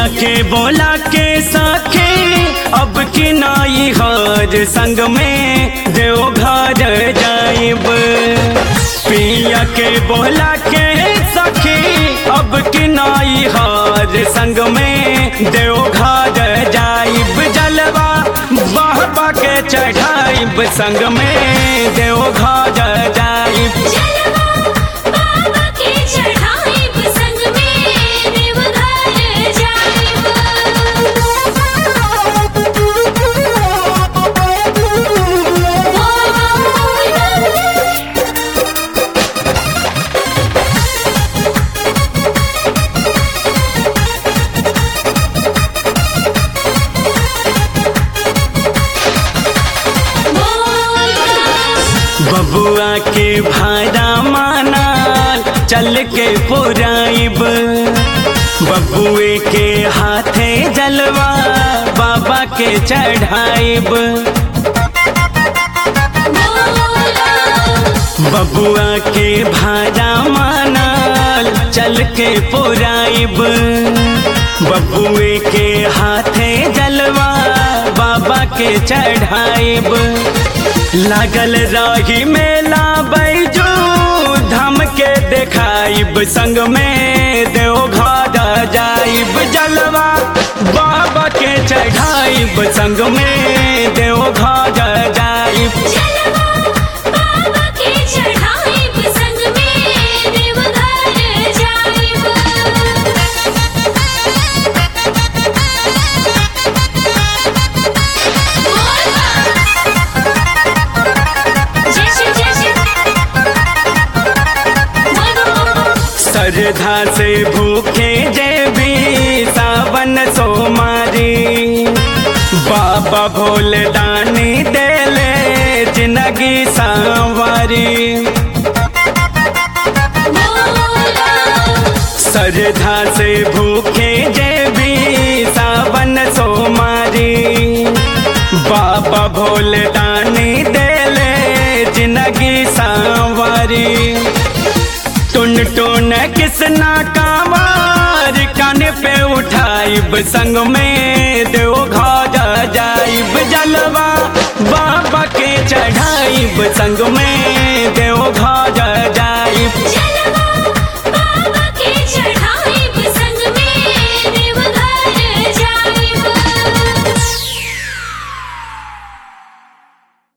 पिया के बोला के सखे अब की नाई हर संग में देव घर जाइब पिया के बोला के सखी अब की नाई हर संग में देव घर जाइब जलवा बाबा के चढ़ाइब संग में देव घर जाइब जलवा बाबा के चढ़ाइब संग में देवघर जाइब बबुआ के भाड़ा मानाल चल के पुराइब बबुए के हाथे जलवा बाबा के चढ़ाइब बबुआ के भाड़ा मानाल चल के पुराइब बबुए के हाथे जलवा बाबा के चढ़ाइब लागल रही मेला बैजू धम के देखाइब संग में देव घर जाइब जलवा बाबा के चढ़ाइब संग में देव घर जाइब जलवा बाबा के चढ़ाइब संग में देवघर जाइब जय श्री जय श्री श्रद्धा से भूखे जय भी सावन सोमारी बाबा भोले दानी देले जिंदगी सांवारी श्रद्धा से भूखे जय भी सावन सोमारी बाबा भोले दानी देले जिंदगी सांवारी टुन टुन किसना कामार कान पे उठाइब संग में